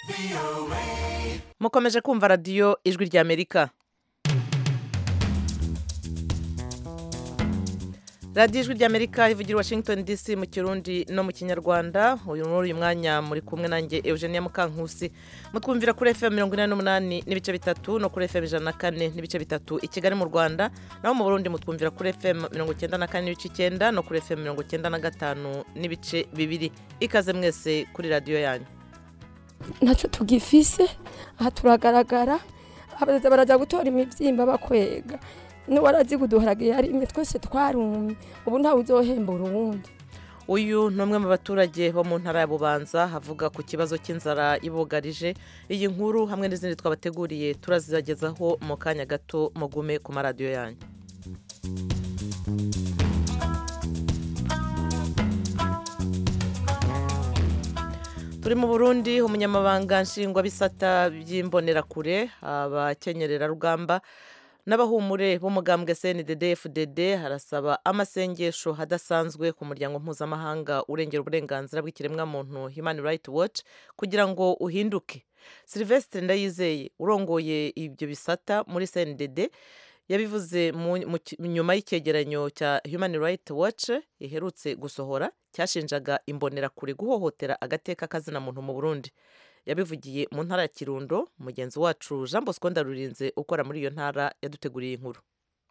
mukomeje kumva radiyo ijwi ry'amerika radiyo ijwi ry'amerika ivugira i washington dc mu kirundi no mu kinyarwanda uyu muri uyu mwanya muri kumwe nanjye eugenia mukankusi mutwumvira kuri fm mirongo inani n'umunani n'ibice bitatu no kuri fm ijana na kane n'ibice bitatu i kigali mu rwanda naho mu burundi mutwumvira kuri fm mirongo icyenda na kane n'ibice icyenda no kuri fm mirongo icyenda na gatanu n'ibice bibiri ikaze mwese kuri radiyo yanyu ntacyo tugifise aha turagaragara abaza baraza gutora imibyimba bakwega n'uwarazi kuduharagiye ari imwe twese twarumye ubu ntawe uzohembura uwundi uyu ni umwe mu baturage bo mu ntara ya bubanza havuga ku kibazo cy'inzara ibugarije iyi nkuru hamwe n'izindi twabateguriye turazibagezaho mu kanya gato mugume ku maradiyo yanyu turi mu burundi umunyamabanga nshingwabisata by'imbonerakure abakenyererarugamba n'abahumure b'umugambwe cndd fdd harasaba amasengesho adasanzwe ku muryango mpuzamahanga urengera uburenganzira bw'ikiremwamuntu human rights watch kugira ngo uhinduke sylvestre ndayizeye urongoye ibyo bisata muri cndd yabivuze nyuma y'icyegeranyo cya human rights watch iherutse gusohora cyashinjaga imbonerakure guhohotera agateka kazina muntu mu burundi yabivugiye mu ntara ya kirundo mugenzi wacu jean bosco ndarurinze ukora muri iyo ntara yaduteguriye inkuru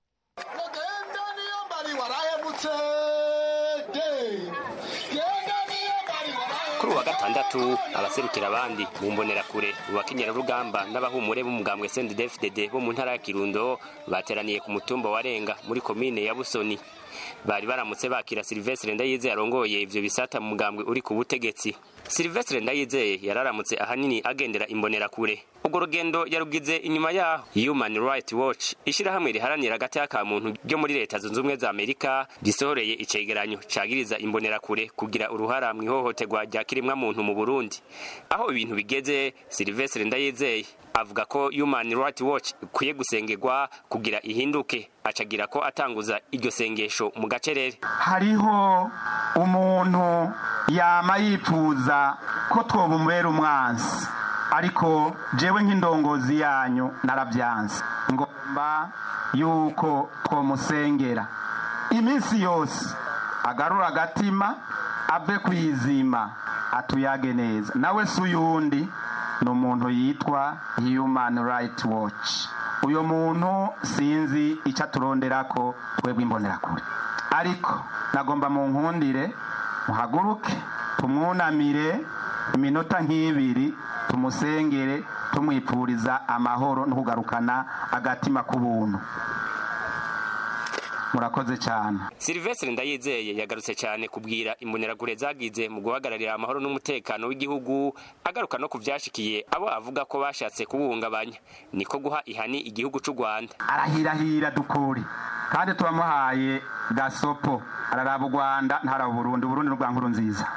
kuri uwa gatandatu abaserukira abandi mu mbonerakure mu bakenyerarugamba n'abahumure b'umugambwe sendedefdede bo mu ntara ya kirundo bateraniye ku mutumba wa renga muri komine ya busoni bari baramutse bakira silvestre ndayizeye arongoye ivyo bisata mu mugambwe uri ku butegetsi silvestre ndayizeye yararamutse ahanini agendera imbonerakure urwo rugendo yarugize inyuma yaho human rights watch ishirahamwe riharanira agateka ka muntu ryo muri leta zunze ubumwe za amerika risohoreye icegeranyo cagiriza imbonerakure kugira uruhara mu ihohoterwa rya kirimwa muntu mu burundi aho ibintu bigeze silvestre ndayizeye avuga ko human rights watch ikwiye gusengerwa kugira ihinduke acagira ko atanguza iryo sengesho mu gacerere hariho umuntu yama yifuza ko twoba umubera umwansi ariko jewe nk'indongozi yanyu narabyanze ngomba yuko twomusengera iminsi yose agarura agatima ave kwizima atuyage neza nawe si uyundi ni umuntu yitwa human rights watch uyu muntu sinzi icyo aturondera ko twebwe imbonerakure ariko nagomba mu nkundire muhaguruke tumwunamire iminota nk'ibiri tumusengere tumwipfuriza amahoro no kugarukana agatima k'ubuntu murakoze cyane silvestre ndayizeye yagarutse cyane kubwira imbonerakure zagize mu guhagararira amahoro n'umutekano w'igihugu agaruka no ku byashikiye abo avuga ko bashatse kubuhungabanya niko guha ihani igihugu cy'u rwanda arahirahira dukuri kandi turamuhaye gasopo araraba u rwanda ntaraba uburundi uburundi n'urwa nkuru nziza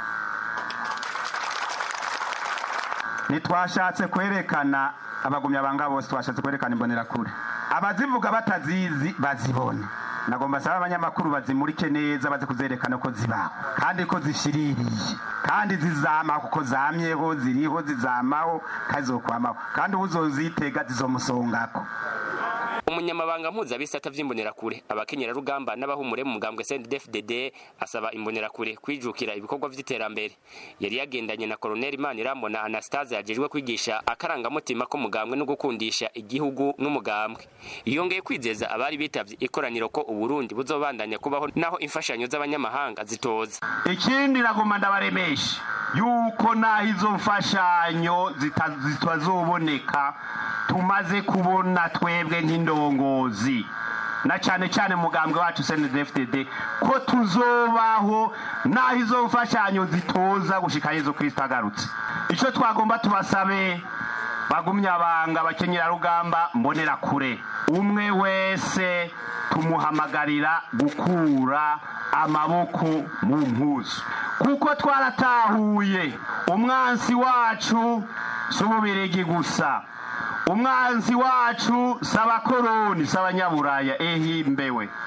ntitwashatse kwerekana abagumyabanga bose twashatse kwerekana imbonerakure abazivuga batazizi bazibona nagomba asaba abanyamakuru bazimurike neza baze kuzerekana ko zibaho kandi ko zishiririye kandi zizamaho kuko zamyeho ziriho zizamaho kandi zokwamaho kandi uzozitega zizomusongako umunyamabanga mpuzabisata vy'imbonerakure abakenyerarugamba n'abahumure mu mugambwe CNDD-FDD asaba imbonerakure kwijukira ibikorwa vy'iterambere yari yagendanye na koloneli Manirambona Anastase yajejwe kwigisha akarangamutima ko mugambwe no gukundisha igihugu n'umugambwe yongeye kwizeza abari bitavye ikoraniro ko uburundi buzobandanya kubaho naho imfashanyo z'abanyamahanga zitoza ikindi nagomba ndabaremesha yuko naho izo mfashanyo zitazoboneka tumaze kubona twebwe nk'indongozi na cyane cyane mugambwe wacu CNDD-FDD ko tuzobaho naho izo mfashanyo zitoza gushika Yezu Kristo agarutse icyo twagomba tubasabe bagumye abanga abakenyerarugamba mbonera kure umwe wese tumuhamagarira gukura amaboko mu mpuzu kuko twaratahuye umwansi wacu si ububirigi gusa umwanzi wacu si abakoroni si abanyaburaya ehimbewe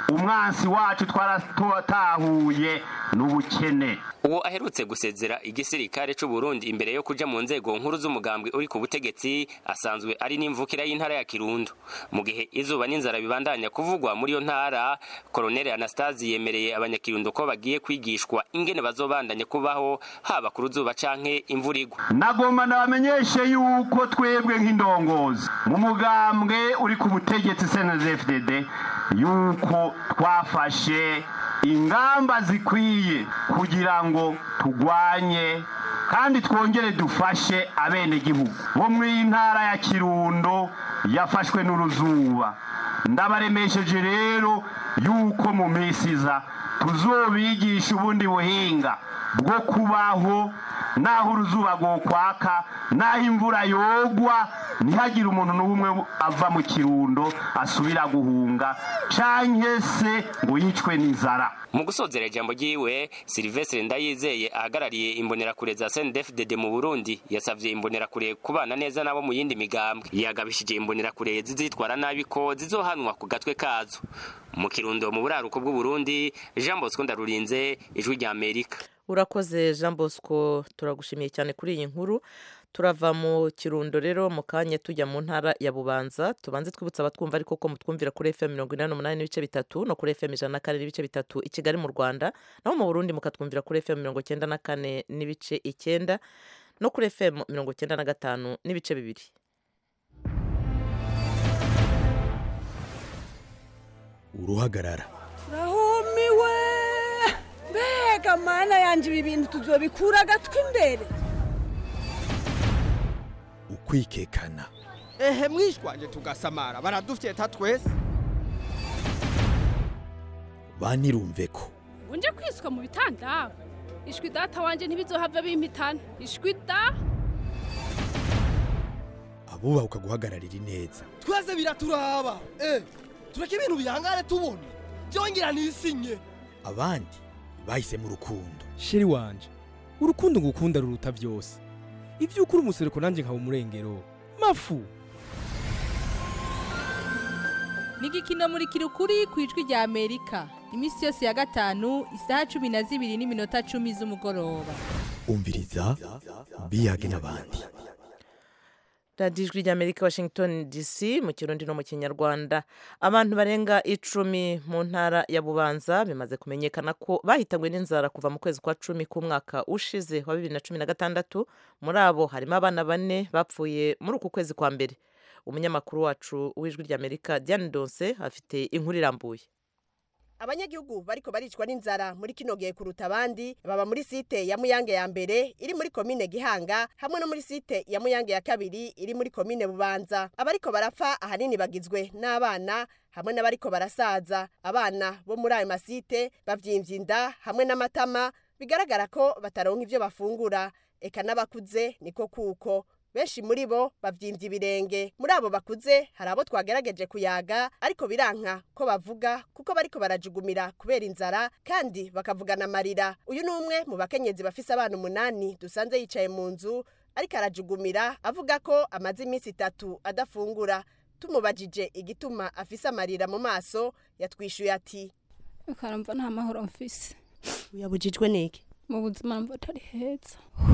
umwansi wacu twaratahuye n'ubukene uwo aherutse gusezera igisirikare c'u Burundi imbere yo kuja mu nzego nkuru z'umugambwe uri ku butegetsi asanzwe ari n'imvukira y'intara ya Kirundo mu gihe izuba n'inzara bibandanya kuvugwa muri iyo ntara Colonel Anastasi yemereye abanyakirundo ko bagiye kwigishwa ingene bazobandanya kubaho haba ku ruzuba canke imvura igwa nagomba nabamenyeshe yuko twebwe nk'indongozi mu mugambwe uri ku butegetsi CNDD-FDD yuko twafashe ingamba zikwiye kugira ngo tugwanye kandi twongere dufashe abenegihugu bo mu ntara ya kirundo yafashwe n'uruzuba ndabaremesheje rero yuko mu minsi iza tuzobigisha ubundi buhinga bwo kubaho naho uruzuba rwokwaka naho imvura yogwa ntihagire umuntu n'umwe ava mu kirundo asubira guhunga canke se ngo yicwe n'inzara mu gusozera ijambo ryiwe Silvestre Ndayizeye ahagarariye imbonerakure za CNDD-FDD mu Burundi yasavye imbonerakure kubana neza nabo mu yindi migambwe yagabishije imbonerakure zizitwara nabi ko zizohanwa ku gatwe kazo mu kirundo mu buraruko bw'u Burundi Jean Bosco Ndarurinze ijwi rya Amerika urakoze jean bosco turagushimiye cyane kuri iyi nkuru turava mu kirundo rero mu kanya tujya mu ntara ya bubanza tubanze twibutsa abatwumva ariko ko mutwumvira kuri fm mirongo inani n'umunani n'ibice bitatu no kuri fm ijana na kane n'ibice bitatu i kigali mu rwanda naho mu burundi mukatwumvira kuri fm mirongo icyenda na kane n'ibice icyenda no kuri fm mirongo icyenda na gatanu n'ibice bibiri uruhagarara rahumiwe mbega mana yanjye ibi bintu tuzobikura agatwi imbere ukwikekana ehe mwishwanje tugasamara baradufyeta twese banirumve ko unje kwiswa mu bitanda ishwi data wanje ntibizohava bimpitana ishwi da abubaha ukaguhagararira ineza twese biraturaba eh tureke ibintu bihangane tubona byongera nisinye abandi bahisemo urukundo sheri wanje urukundo ngukunda ruruta byose ibyo ukuri umusereko nanjye nkaba umurengero mafu ni igikino muri kirukuri ku ijwi rya amerika iminsi yose ya gatanu isaha cumi na zibiri n'iminota cumi z'umugoroba umviriza biyage n'abandi radiyo ijwi ry'amerika washington dc mu kirundi no mu kinyarwanda abantu barenga icumi mu ntara ya bubanza bimaze kumenyekana ko bahitanywe n'inzara kuva mu kwezi kwa cumi k'umwaka ushize wa bibiri na cumi na gatandatu muri abo harimo abana bane bapfuye muri uku kwezi kwa mbere umunyamakuru wacu w'ijwi ry'amerika diane donse afite inkuru irambuye abanyagihugu bariko baricwa n'inzara muri kino gihe kuruta abandi baba muri site ya muyange ya mbere iri muri komine gihanga hamwe no muri site ya muyange ya kabiri iri muri komine bubanza abariko barapfa ahanini bagizwe n'abana hamwe n'abariko barasaza abana bo muri ayo masite bavyimvye inda hamwe n'amatama bigaragara ko bataronka ivyo bafungura eka n'abakuze niko kuko benshi muri bo bavyimvye ibirenge muri abo bakuze hari abo twagerageje kuyaga ariko biranka ko bavuga kuko bariko barajugumira kubera inzara kandi bakavugana amarira uyu ni umwe mu bakenyezi bafise abana umunani dusanze yicaye mu nzu ariko arajugumira avuga ko amaze iminsi itatu adafungura tumubajije igituma afise amarira mu maso yatwishuye ati ukaramva nta mahoro mfise uyabujijwe niki mu buzima numva atari heza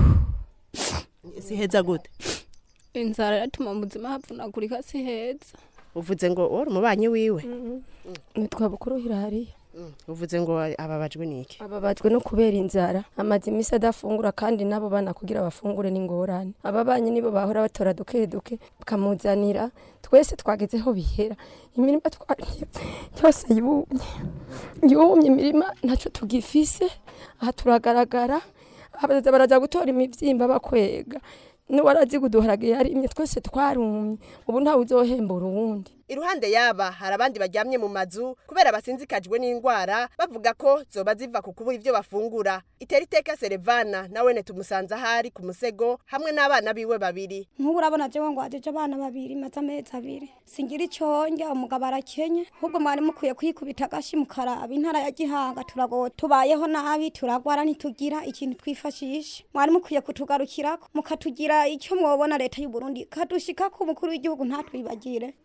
si heza gute inzara iratuma mu buzima havunagurika si heza uvuze ngo wari umubanyi wiwe nitwa bukuru hirariya uvuze ngo ababajwe niki ababajwe no kubera inzara amaze iminsi adafungura kandi nabo bana kugira bafungure n'ingorane ababanyi nibo bahora batora duke duke bakamuzanira twese twagezeho bihera imirima twagiye yose yumye yumye imirima ntacyo tugifise aha turagaragara abaza baraza gutora imibyimba bakwega n'uwarazi kuduharaga yarimye twese twarumye ubu ntawe uzohembura uwundi iruhande yaba hari abandi baryamye mu mazu kubera basinzikajwe n'indwara bavuga ko zoba ziva ku kubura ibyo bafungura itera iteka serevana nawene tumusanze ahari ku musego hamwe n'abana biwe babiri nk'ubu urabona jewe ngo wajeje abana babiri maze amezi abiri singira icyo njya umugabo arakenye ahubwo mwari mukwiye kwikubita agashi mukaraba intara ya gihanga turago tubayeho nabi turagwara ntitugira ikintu twifashisha mwari mukwiye kutugarukirako mukatugira icyo mwobona leta y'u Burundi kadushika ku mukuru w'igihugu ntatwibagire ku munsi tura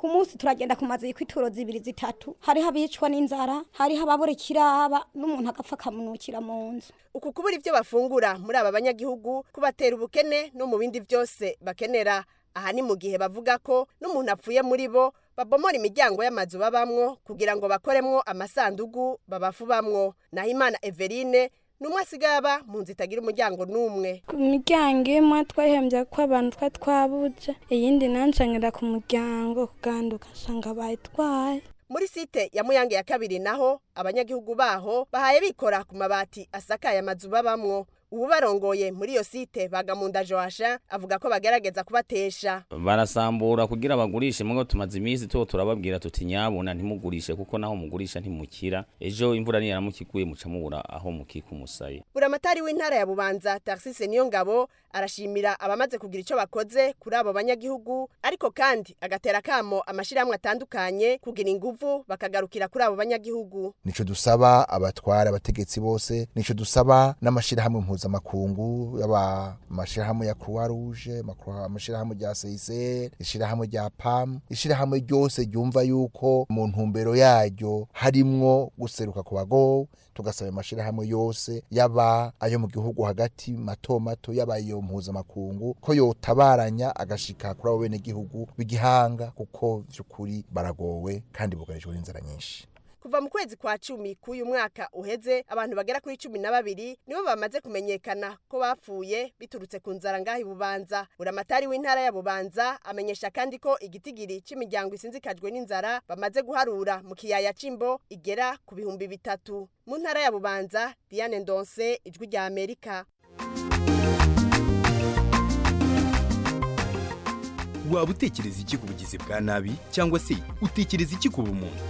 turagenda ku mazu y'ituro zibiri zitatu hariho abicwa n'inzara hariho ababura ikiraba n'umuntu agapfa akamunukira mu nzu uku kubura ivyo bafungura muri aba banyagihugu kubatera ubukene no mu bindi vyose bakenera aha ni mu gihe bavuga ko n'umuntu apfuye muri bo babomora imiryango y'amazu babamwo kugira ngo bakoremwo amasandugu babafubamwo naho imana everine n'umwe asigaye aba mu nzu itagira umuryango n'umwe ku miryango imwe twahembye ko abantu twa twabuze iyindi nanshanyira ku muryango kuganduka nsanga bayitwaye muri site ya muyange ya kabiri naho abanyagihugu baho bahaye bikora ku mabati asakaye amazu babamwo ubu barongoye muri iyo site bagamunda joasha avuga ko bagerageza kubatesha barasambura kugira bagurishe mwe tumaze iminsi tuwo turababwira tuti nyabuna ntimugurishe kuko naho mugurisha ntimukira ejo imvura niyaramukiguye muca mubura aho mukika umusaye buramatari w'intara ya bubanza taxise niyo ngabo arashimira abamaze kugira icyo bakoze kuri abo banyagihugu ariko kandi agatera kamo amashirahamwe atandukanye kugira inguvu bakagarukira kuri abo banyagihugu nico dusaba abatwara abategetsi bose nico dusaba n'amashirahamwe mpuzamakungu yaba amashirahamwe ya Croix Rouge amashirahamwe rya CICR ishirahamwe rya PAM ishirahamwe ryose ryumva yuko mu ntumbero yaryo harimwo guseruka ku bagowe tugasaba amashirahamwe yose yaba ayo mu gihugu hagati mato mato yaba iyo mpuzamakungu ko yotabaranya agashika kuri abo bene gihugu b'igihanga kuko vy'ukuri baragowe kandi bugarijwe n'inzara nyinshi kuva mu kwezi kwa cumi k'uyu mwaka uheze abantu bagera kuri cumi na babiri nibo bamaze kumenyekana ko bapfuye biturutse ku nzara ngaho ibubanza buramatari w'intara ya bubanza amenyesha kandi ko igitigiri cy'imiryango isinzikajwe n'inzara bamaze guharura mu kiyaya c'imbo igera ku bihumbi bitatu mu ntara ya bubanza diane ndonse ijwi rya amerika waba utekereza iki ku bugizi bwa nabi cyangwa se utekereza iki ku bumuntu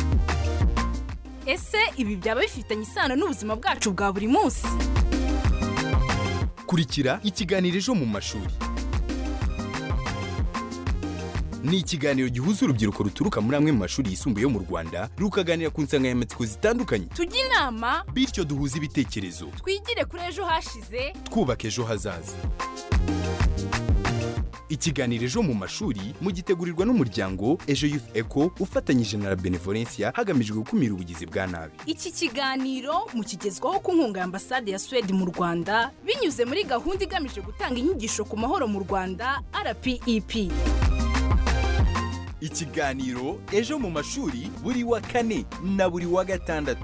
ese ibi byaba bifitanye isano n'ubuzima bwacu bwa buri munsi kurikira ikiganiro ejo mu mashuri ni ikiganiro gihuza urubyiruko ruturuka muri amwe mu mashuri yisumbuye yo mu rwanda rukaganira ku nsanganyamatsiko zitandukanye tujye inama bityo duhuze ibitekerezo twigire kuri ejo hashize twubaka ejo hazaza ikiganiro ejo mu mashuri mugitegurirwa n'umuryango ejo youth eco ufatanyije na la benevolencia hagamijwe gukumira ubugizi bwa nabi iki kiganiro mukigezwaho ku nkunga ya ambasade ya suwede mu rwanda binyuze muri gahunda igamije gutanga inyigisho ku mahoro mu rwanda rpep ikiganiro ejo mu mashuri buri wa kane na buri wa gatandatu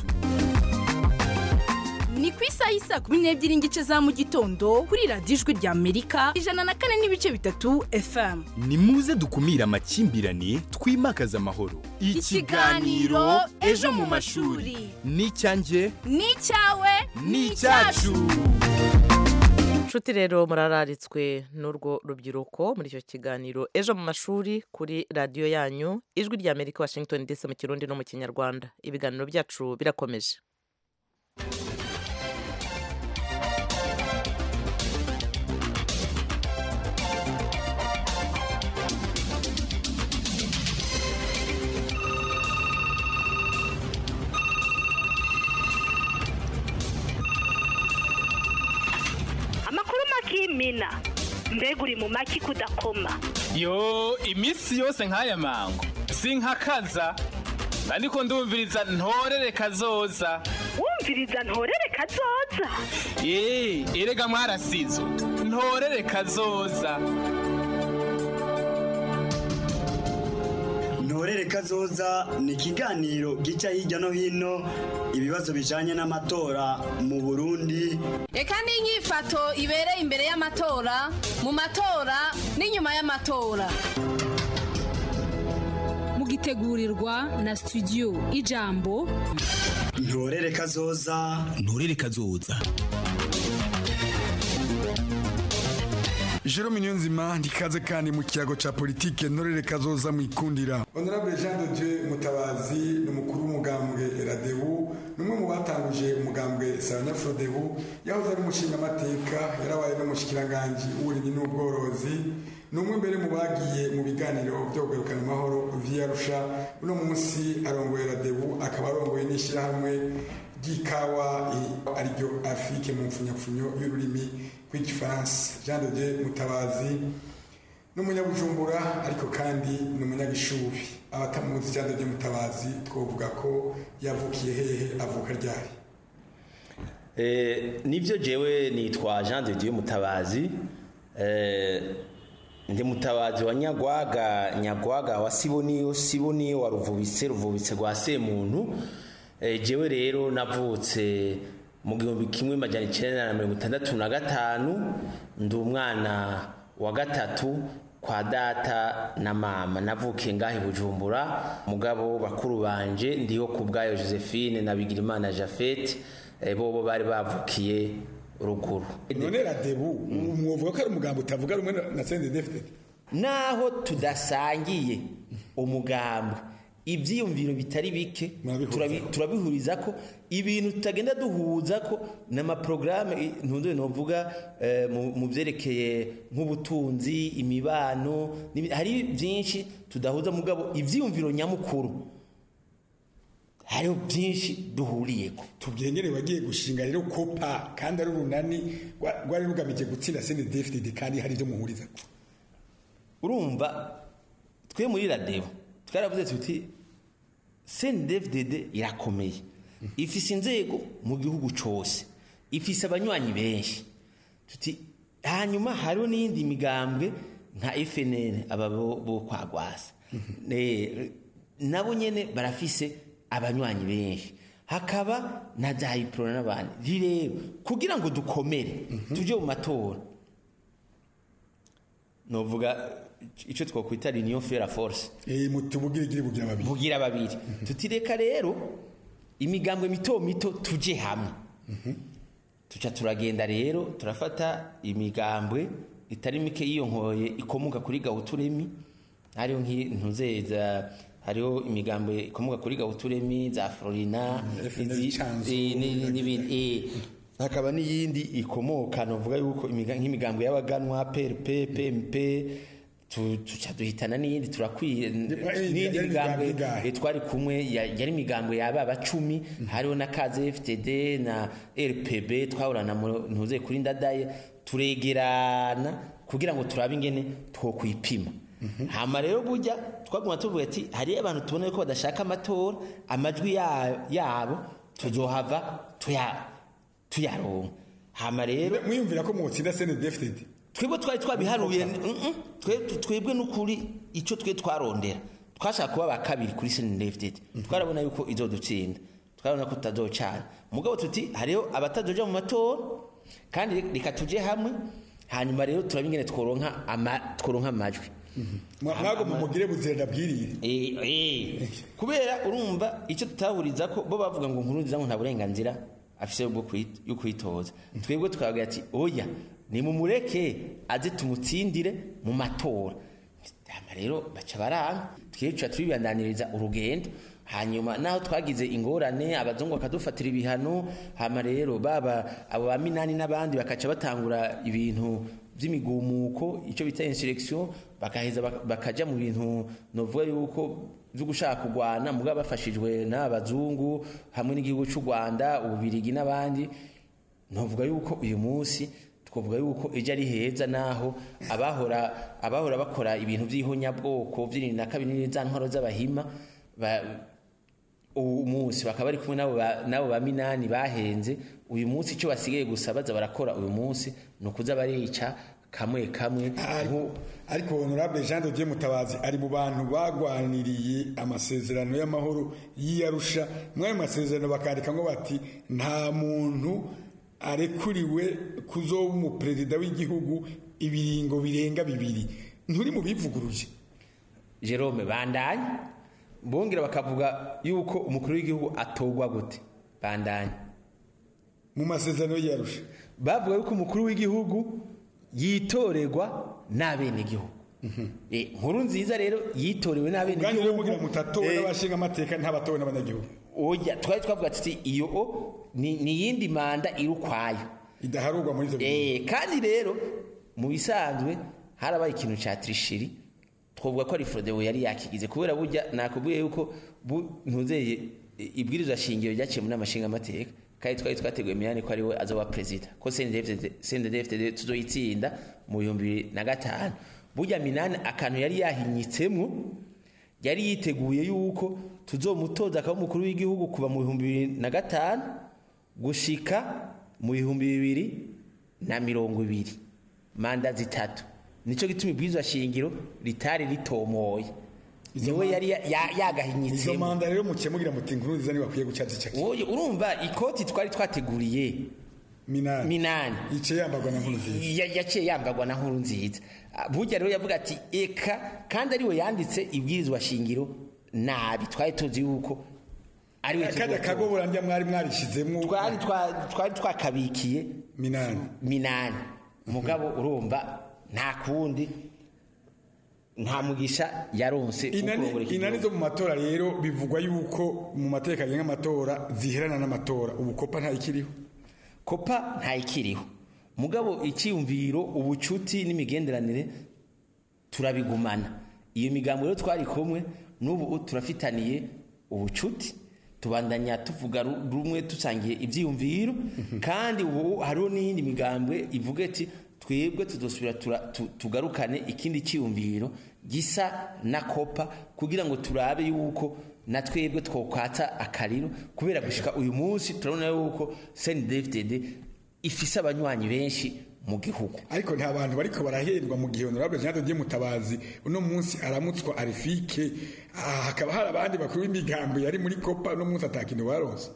ni ku isaha y'isa kumi n'ebyiri n'igice za mu gitondo kuri radiyo ijwi rya amerika ijana na kane n'ibice bitatu fm ni muze dukumire amakimbirane twimakaze amahoro ikiganiro ejo mu mashuri ni icyanjye ni icyawe ni icyacu inshuti rero murararitswe n'urwo rubyiruko muri icyo kiganiro ejo mu mashuri kuri radiyo yanyu ijwi rya amerika washington dc mu kirundi no mu kinyarwanda ibiganiro byacu birakomeje amakuru makimina mbega uri mu maki kudakoma yo iminsi yose nk'aya mango sinkakaza ariko ndumviriza ntorere kazoza wumviriza ntorere kazoza eee erega mwarasizo ntorere kazoza ntorere kazoza ni ikiganiro gica hirya no hino ibibazo bijanye n'amatora mu burundi reka n'inyifato ibereye imbere y'amatora mu matora n'inyuma y'amatora mugitegurirwa na studio ijambo ntorere kazoza ntorere kazoza Jerome Niyonzima ndikaze kandi mu kiyago ca politike ntorere kazoza mu ikundira Honorable Jean de Dieu Mutabazi ni umukuru w'umugambwe Radebu numwe mu batanguje umugambwe Saranya Frodebu yahoze ari umushinga amateka yarabaye n'umushikiranganje w'uburimyi n'ubworozi numwe mbere mu bagiye mu biganiro byo kugarukana amahoro via Rusha uno munsi arongoye Radebu akaba arongoye n'ishyirahamwe ry'ikawa ariryo Afrique mu mfunyapfunyo y'ururimi rw'igifaransa Jean de Dieu Mutabazi ni umunyabujumbura ariko kandi ni umunyagishubi abatamuzi ijambo ry'umutabazi twavuga ko yavukiye hehe avuka ryari Eh, nivyo jewe nitwa Jean de Dieu Mutabazi eh, ndi mutabazi wa Nyagwaga Nyagwaga wa Siboniyo Siboniyo wa Ruvubitse Ruvubitse rwa Semuntu eh, jewe rero navutse mu gihumbi kimwe majana icenda na mirongo itandatu na gatanu ndi umwana wa gatatu kwa data na mama navukiye ngahe Bujumbura mugabo bakuru banje ndiho ku bwayo Josephine na Bigirimana Jafet eh, bobo bari bavukiye ruguru none radebu umwovuga ko ari umugambo utavuga rumwe na- na CNDD-FDD naho tudasangiye umugambi ibyiyumviro bitari bike turabi- turabihuriza ko ibintu tutagenda duhuza ko n'amaporogaramu ntunze novuga eh, mu- mu byerekeye nk'ubutunzi imibano n'ibi- hari byinshi tudahuza mugabo ibyiyumviro nyamukuru hariho byinshi duhuriyeko tubyengere wagiye gushinga rero kopa kandi ari urunani rwa- rwari rugamije gutsinda CNDD-FDD kandi hari ibyo muhuriza urumva twe muri radebo twaravuze tuti CNDD-FDD irakomeye ifise inzego mu gihugu cose ifise abanywanyi benshi tuti hanyuma hariho n'iyindi migambwe nka FNL aba bo bo kwa Gwasa Eh, nabo nyene barafise abanywanyi benshi hakaba na za Iprona n'abandi rero kugira ngo dukomere tuje mu matora novuga icyo twakwita union faire force eh mutubugirigiri bugira babiri bugira babiri tutireka rero imigambwe mito mito tuje hamwe tuca turagenda rero turafata imigambwe itari mike yiyonkoye ikomoka kuri gawuturemi hariho nk'intuzeza hariho imigambwe ikomoka kuri gawuturemi za florina izi- eh, ni- ni- n'ibindi eh. hakaba n'iyindi ikomoka novuga yuko imiga- nk'imigambwe y'abaganwa PRP PMP tu- tuca duhitana n'iyindi turakwiye n'iyindi yari migambwe imigambwe ingahe? eh, twari kumwe ya- yari imigambwe yaba abacumi hariho na kaze FTD na RPB twahorana mu- ntuze kuri ndadaye turegerana kugira ngo turabe ingene twokwipima hama rero burya twaguma tuvuga ati hariyo abantu tubona ko badashaka amatora amajwi ya- yabo tuzohava tuya tuyaronka hama rero mwiyumvira ko mwotsinda CNDD-FDD twebwe twari twabiharuye mm-mm, twe- twebwe n'ukuri icyo twe twarondera twashaka kuba ba kabiri kuri CNDD-FDD twarabona yuko izodutsinda twarabona ko tutazocana mugabo tuti hariho abatazoja mu matora kandi reka tuje hamwe hanyuma rero turabe ingene tworonka ama- tworonka amajwi mwago mumugire buzira bwirire Eh, eh. kubera urumva icyo tutahuriza ko bo bavuga ngo nkuru nziza ngo nta burenganzira afise bwo kwit- yo kwitoza twebwe tukavuga ati oya nimumureke aze tumutsindire mu matora hama rero baca baranga twica tubibandaniriza urugendo hanyuma naho twagize ingorane abazungu bakadufatira ibihano hama rero baba abo ba minani n'abandi bakaca batangura ibintu by'imigumuko icyo bita insurrection bakaheza bak- bakaja mu bintu novuga yuko byo gushaka kurwana mugabo bafashijwe n'abazungu hamwe n'igihugu cy'u Rwanda ububirigi n'abandi novuga yuko uyu munsi twavuga yuko ejo ari heza naho abahora abahora bakora ibintu by'ihonyabwoko by'irinda na kabiri za ntwaro z'abahima ba- uyu munsi bakaba bari kumwe n'abo ba- n'abo ba minani bahenze uyu munsi icyo basigaye gusa baza barakora uyu munsi ni ukuza barica kamwe kamwe ariko honorable Jean de Dieu Mutabazi ari mu bantu bagwaniriye amasezerano y'amahoro y'iyarusha mw'ayo masezerano bakandika ngo bati nta muntu arekuriwe kuzoba umuperezida w'igihugu ibiringo birenga bibiri nturi mu bivuguruje Jerome bandanye bongera bakavuga yuko umukuru w'igihugu atogwa gute bandanye mu masezerano y'iyarusha bavuga yuko umukuru w'igihugu yitorerwa n'abenegihugu Eh, nkuru nziza rero yitorewe ubwanyu rero mugira n'abenegihugu mutatowe Eh, n'abashinga amateka nt'abatowe n'abanyagihugu oya twari twavuga tuti iyo o ni ni iyindi manda iri ukwayo idaharurwa muri ivyo eh kandi rero mu bisanzwe harabaye ikintu ca trishiri twavuga ko ari Frodewo yari yakigize kubera burya nakubwiye yuko bu- ntuzeye i- ibwirizwa shingiro ryaciye muri amashinga amateka kandi twari twateguye miyane ko ari we azoba perezida ko CNDD-FDD CNDD-FDD tuzoyitsinda mu bihumbi bibiri na gatanu burya minani akantu yari yahinyitsemo yari yiteguye yuko tuzomutoza akaba umukuru w'igihugu kuva mu bihumbi bibiri na gatanu gushika mu bihumbi bibiri na mirongo ibiri manda zitatu nicyo gituma ibwirizwa shingiro ritari ritomoye niwe yari ya- ya- izo yagahinyitsemo manda rero mukemugira muti inkuru nziza ntibakwiye gucacicaki Oye, urumva ikoti twari twateguriye minani minani yicaye yambagwa na nkuru nziza Ya- yaciye yambagwa na nkuru nziza Ah, burya rero yavuga ati eka kandi ariwe yanditse ibwirizwa shingiro nabi twari tuzi yuko ariwe kajya tuzotora. kagobora ndya mwari mwarishizemo twari twa- twari twakabikiye minani minani mugabo urumva nta kundi nta mugisha yaronse wo inani kurongora iki inani gihugu. zo mu matora rero bivugwa yuko mu mateka agenga amatora ziherana n'amatora ubu kopa ntayikiriho kopa ntayikiriho mugabo icyiyumviro ubucuti n'imigenderanire turabigumana iyo migambo rero twari kumwe n'ubu turafitaniye ubucuti tubandanya tuvuga ru- rumwe dusangiye ibyiyumviro kandi ubu hariho n'iyindi migambwe ivuga iti twebwe tuzosubira tura- tu- tugarukane ikindi cyiyumviro gisa na kopa kugira ngo turabe yuko na twebwe twokwata akariro kubera gushika uyu munsi turabona yuko CNDD-FDD ifise abanywanyi benshi mu gihugu ariko nta bantu bariko barahendwa mu gihe honorable Jean de Dieu Mutabazi uno munsi aramutswa arifike ah, hakaba hari abandi bakuru b'imigambo yari muri kopa uno munsi atakintu baronse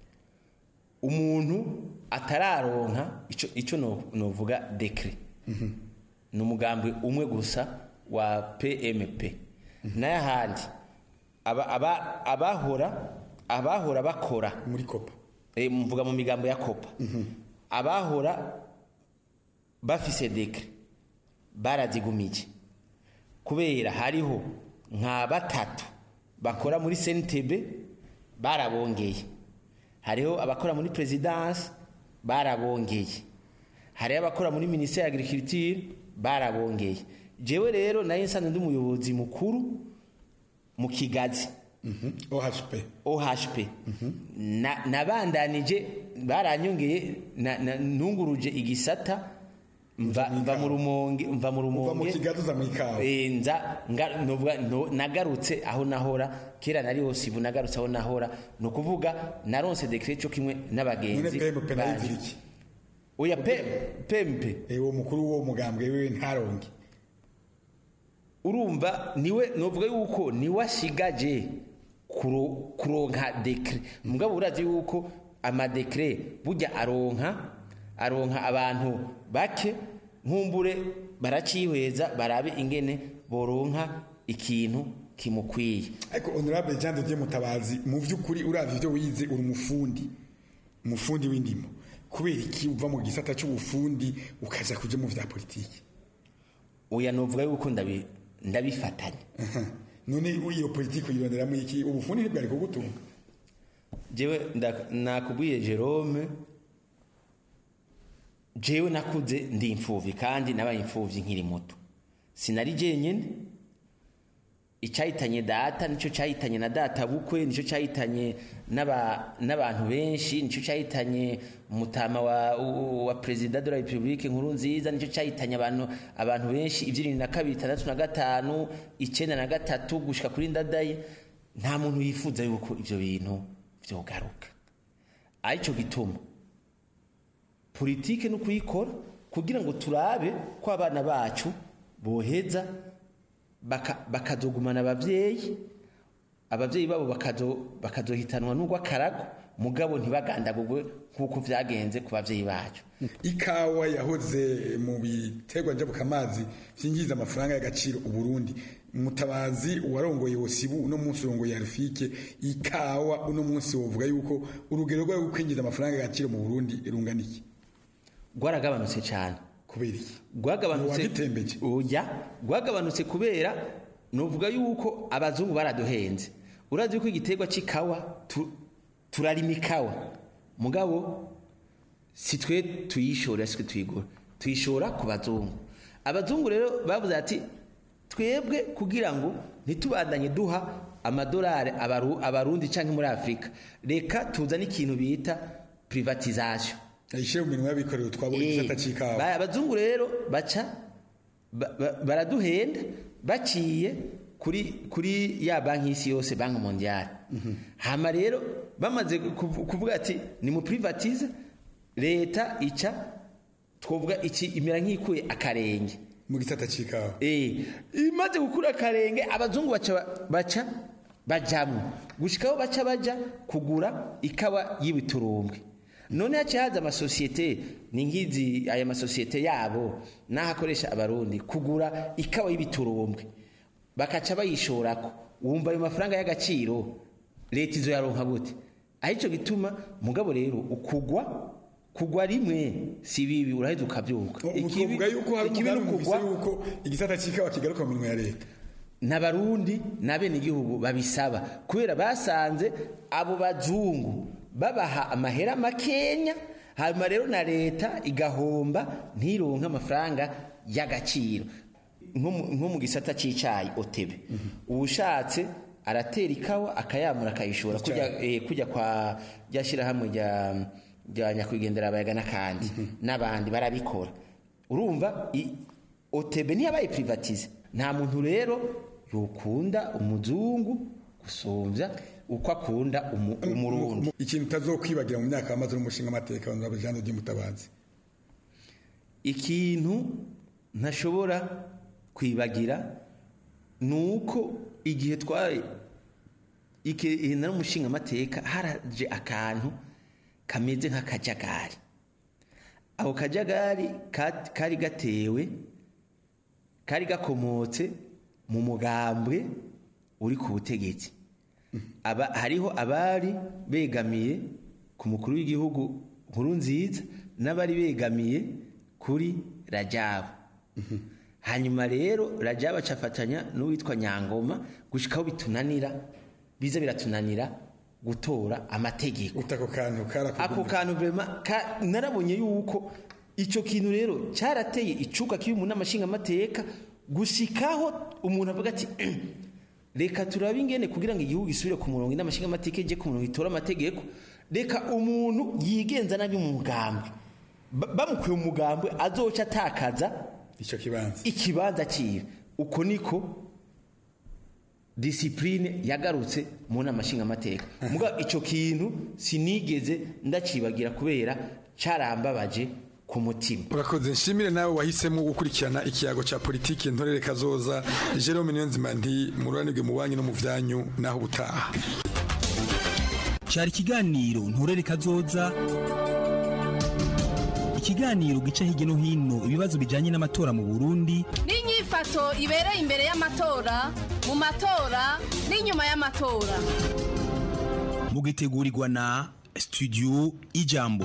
umuntu atararonka ico ico no- novuga dekre ni umugambi umwe gusa wa PMP n'ahandi aba, aba, abahora abahora bakora muri kopa e, mvuga mu migambo ya kopa abahora bafise dekre barazigumije kubera hariho nka batatu bakora muri CNTB barabongeye hariho abakora muri presidence barabongeye hariho abakora muri ministère ya agriculture barabongeye jewe rero nayo nsanzwe ndi umuyobozi mukuru mu kigazi OHP OHP na nabandanije baranyongeye na- na- nunguruje igisata mva mva mu rumonge mva mu rumonge mu kigazi uza mu ikawa Eh, nza nga- novuga no- nagarutse aho nahora kera nari hose ubu nagarutse aho nahora ni ukuvuga naronse dekret cyo kimwe none n'abagenzi PMP banje. nayizira iki oya pe- pempe uwo mukuru w'uwo mugambwe wiwe ntaronke urumva niwe novuga yuko niwe ashigaje kuro- kuronka dekre mugabo urazi yuko amadekre burya aronka aronka abantu bake nkumbure baracihweza barabe ingene boronka ikintu kimukwiye ariko honorable Jean de Dieu Mutabazi mu vy'ukuri uravye ivyo wize uri umufundi umufundi w'indimo kubera iki uva mu gisata c'ubufundi ukaja kuja mu vya politiki oya novuga yuko ndabi ndabifatanya none iyo politiki uyironderamo iki ubufundi ntibwari kugutunga jewe nda- nakubwiye Jerome jewe nakuze ndi imfuvyi kandi nabaye imfuvyi nkiri muto sinari jenyene icyahitanye data nicyo cyahitanye na data bukwe nicyo cyahitanye n'aba- n'abantu benshi nicyo cyahitanye umutama wa, wa perezida de la republique nkuru nziza nicyo cyahitanye abantu abantu benshi ibyirindwi na kabiri itandatu na gatanu icyenda na gatatu gushika kuri ndadaye nta muntu yifuza yuko ibyo bintu byogaruka aricyo gituma politike no kuyikora kugira ngo turabe ko abana bacu boheza baka- bakazogumana ababyeyi ababyeyi babo bakazo- bakazohitanwa n'urw'akarago mugabo ntibagandagurwe nk'uko byagenze ku babyeyi bacu ikawa yahoze mu biterwa njabukamazi vyinjiza amafaranga y'agaciro uburundi mutabazi warongoye wosibu uno munsi urongoye arifike ikawa uno munsi wovuga yuko urugero rwayo rwo kwinjiza amafaranga y'agaciro mu burundi rungana iki rwaragabanutse cyane kubera iki rwagabanutse Wagitembeje? oya rwagabanutse kubera nuvuga yuko abazungu baraduhenze urazi yuko igiterwa c'ikawa tu- turarima ikawa mugabo si twe tuyishora si twe tuyigura tuyishora ku bazungu abazungu rero bavuze ati twebwe kugira ngo ntitubandanye duha amadolari abaru- abarundi canke muri afurika reka tuzane ikintu bita privatisation ayishire mu minwe y'abikorera twabonye igisata c'ikawa Ba- abazungu rero baca ba- ba- baraduhenda baciye kuri kuri ya banki y'isi yose banki mondiale hama rero bamaze kuvu- kuvuga ati ni mu privatize leta ica twovuga iki imera nk'ikuye akarenge mu gisata c'ikawa eh imaze gukura akarenge abazungu baca baca bajamwo gushikaho baca baja kugura ikawa y'ibiturumbwe none haciye haza amasosiyete ni nk'izi aya masosiyete yabo n'aho akoresha abarundi kugura ikawa y'ibiturumbwe bakaca bayishorako wumva ayo mafaranga y'agaciro leta izo yaronka gute aho ico gituma mugabo rero ukugwa kugwa rimwe si bibi uraheza ukabyuka uvuga yuko hari umugambi mufise yuko igisata c'ikawa kigaruka mu minwe ya leta n'abarundi n'abenegihugu babisaba kubera basanze abo bazungu babaha amahera makenya hanyuma rero na leta igahomba ntironke amafaranga y'agaciro nko mu- nko mu gisata c'icayi otebe uwushatse aratera ikawa akayamura akayishora kujya eh, kujya kwa rya shyirahamwe rya rya nyakwigendera abayaga n'akandi n'abandi barabikora urumva i- otebe ntiyabaye privatize nta muntu rero yokunda umuzungu gusumbya uko akunda umu- umurundi ikintu utazokwibagira mu myaka yamaze n'umushinga amateka wa Jean de Mutabazi ikintu ntashobora kwibagira ni uko igihe twari igihe nari umushinga amateka haraje akantu kameze nk'akajagari ako kajagari ka- kari gatewe kari gakomotse mu mugambwe uri ku butegetsi aba hariho abari begamiye ku mukuru w'igihugu nkuru nziza n'abari begamiye kuri rajabu hanyuma rero rajabu acafatanya n'uwitwa nyangoma gushikaho bitunanira biza biratunanira gutora amategeko ako kantu ako kantu vrema ka, narabonye yuko ico kintu rero cyarateye icuka kibi mu n'amashinga amateka gushikaho umuntu avuga ati reka turabe ingene kugira ngo igihugu gisubire ku murongo n'amashinga amateka ije ku murongo itora amategeko reka umuntu yigenza nabi mu mugambwe Ba- bamukuye mu mugambwe azoca atakaza ico kibanza ikibanza ciwe uko niko disipurine yagarutse mu nama nshingamateka muga icyo kintu sinigeze ndacibagira kubera carambabaje ku mutima urakoze nshimire nawe wahisemo gukurikirana ikiyago cya politiki ntorere kazoza Jerome Niyonzima nti mururanirwe mu banki no mu vyanyu naho ubutaha cyari ikiganiro nturere kazoza ikiganiro gica hirya no hino ibibazo bijyanye n'amatora mu burundi n'inyifato ibereye imbere y'amatora mu matora n'inyuma y'amatora mugitegurirwa na studio ijambo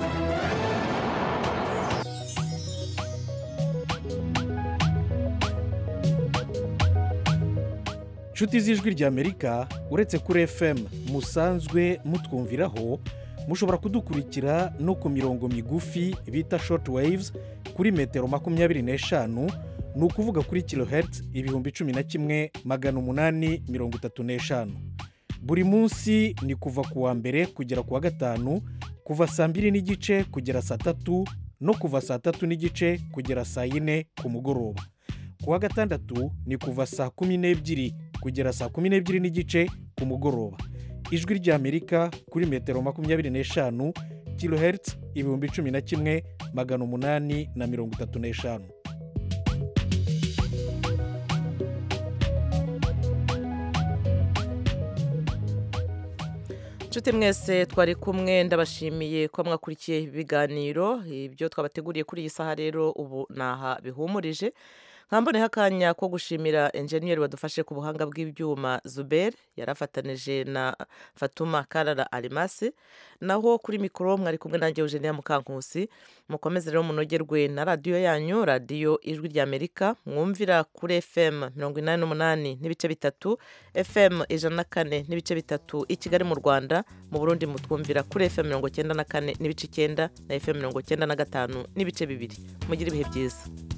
nshuti z'ijwi ry'amerika uretse kuri fm musanzwe mutwumviraho mushobora kudukurikira no ku mirongo migufi bita short waves kuri metero makumyabiri n'eshanu ni ukuvuga kuri kilohertz ibihumbi cumi na kimwe magana umunani mirongo itatu n'eshanu buri munsi ni kuva ku wa mbere kugera ku wa gatanu kuva saa mbiri n'igice kugera saa tatu no kuva saa tatu n'igice kugera saa yine ku mugoroba ku wa gatandatu ni kuva saa kumi n'ebyiri kugera saa kumi n'ebyiri n'igice ku mugoroba ijwi ry'amerika kuri metero makumyabiri n'eshanu kilohertz ibihumbi cumi na kimwe magana umunani na mirongo itatu n'eshanu nshuti mwese twari kumwe ndabashimiye ko mwakurikiye ibiganiro ibyo twabateguriye kuri iyi saha rero ubu naha bihumurije nkamboneho akanya ko gushimira enjeniyeri wadufashe ku buhanga bw'ibyuma zuber yarafatanije na fatuma karara arimasi naho kuri mikoro mwari kumwe nanjye eugenia mukankusi mukomeze rero munogerwe na radiyo yanyu radiyo ijwi ry'amerika mwumvira kuri fm mirongo inani n'umunani n'ibice bitatu fm ijana na kane n'ibice bitatu i kigali mu rwanda mu burundi mutwumvira kuri fm mirongo cyenda na kane n'ibice icyenda na fm mirongo cyenda na gatanu n'ibice bibiri mugire ibihe byiza